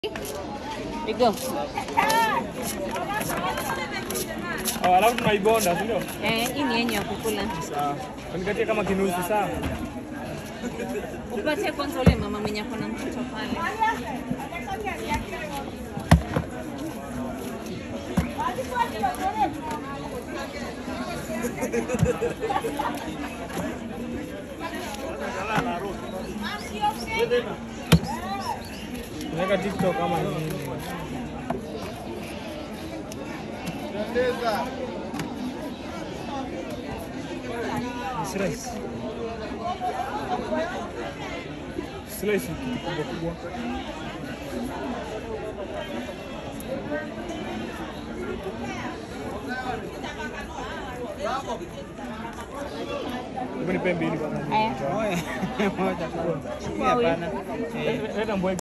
Igo. Oh, alafu tunaibonda, si ndio? Eh, hii ni yenye ya kukula. Sawa. Nikatie kama kinusu sawa. Upatie kwanza ule mama mwenye ako na mtoto pale. Naweka TikTok kama nini. Slice. Slice kubwa kubwa. Hebu nipe mbili bwana. Haya. Moja. Moja. Hapana. Eh. Leta mbwege.